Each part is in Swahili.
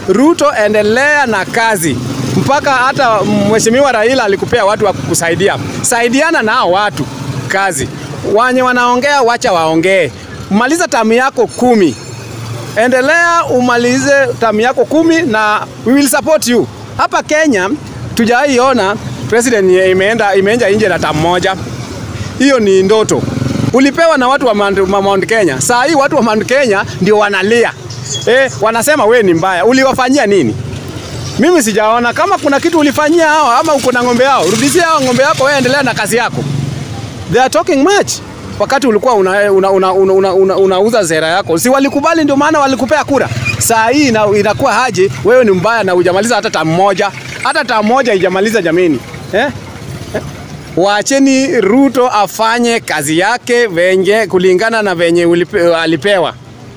Ruto, endelea na kazi mpaka hata mheshimiwa Raila alikupea watu wa kukusaidia. Saidiana na hao watu kazi, wanye wanaongea wacha waongee. Maliza tamu yako kumi, endelea umalize tamu yako kumi na we will support you. Hapa Kenya tujaiona president imeenda imeenda nje na tamu moja, hiyo ni ndoto. Ulipewa na watu wa Mount, Mount Kenya. Saa hii watu wa Mount Kenya ndio wanalia eh, wanasema we ni mbaya. Uliwafanyia nini? Mimi sijaona kama kuna kitu ulifanyia hao ama uko na ng'ombe yao. Rudishia hao ng'ombe yako, wewe endelea na kazi yako. They are talking much. Wakati ulikuwa unauza una, una, una, una, una, unauza sera yako, si walikubali? Ndio maana walikupea kura. Saa hii ina, inakuwa haje wewe ni mbaya na hujamaliza hata tamu moja, hata tamu moja haijamaliza jameni, eh? Eh? Waacheni Ruto afanye kazi yake venye kulingana na venye ulipe, alipewa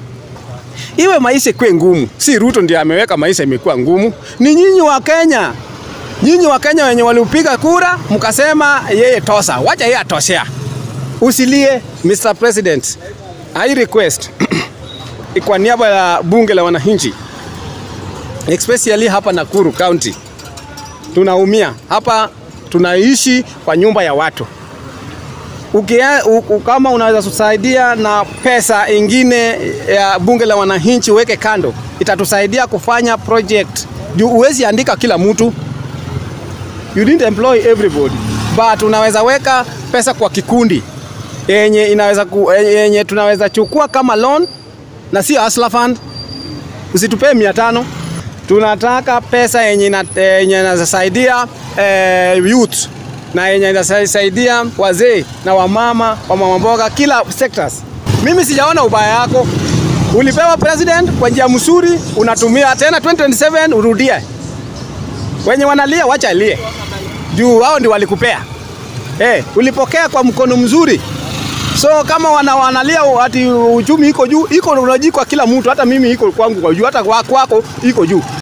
iwe maisha ikuwe ngumu. Si Ruto ndiye ameweka maisha imekuwa ngumu, ni nyinyi wa Kenya. Nyinyi wa Kenya wenye waliupiga kura mkasema yeye tosa, wacha yeye atoshea. Usilie Mr. President. I request kwa niaba ya bunge la wananchi especially hapa Nakuru County, tunaumia hapa, tunaishi kwa nyumba ya watu Ukia, u, kama unaweza kusaidia na pesa ingine ya bunge la wananchi uweke kando, itatusaidia kufanya project. Juu uwezi andika kila mtu, you didn't employ everybody, but unaweza weka pesa kwa kikundi yenye inaweza ku, yenye tunaweza chukua kama loan na sio hustler fund. Usitupee mia tano, tunataka pesa yenye inasaidia eh, youth na yenye inasaidia wazee na wamama wa mama mboga kila sectors. Mimi sijaona ubaya yako, ulipewa president kwa njia mzuri, unatumia tena 2027 urudie. Wenye wanalia wacha alie, juu wao ndio walikupea. Eh, ulipokea kwa mkono mzuri. So kama wana, wanalia ati uchumi iko juu, iko unajii kwa kila mtu, hata mimi iko kwangu kwa juu, hata kwako iko juu.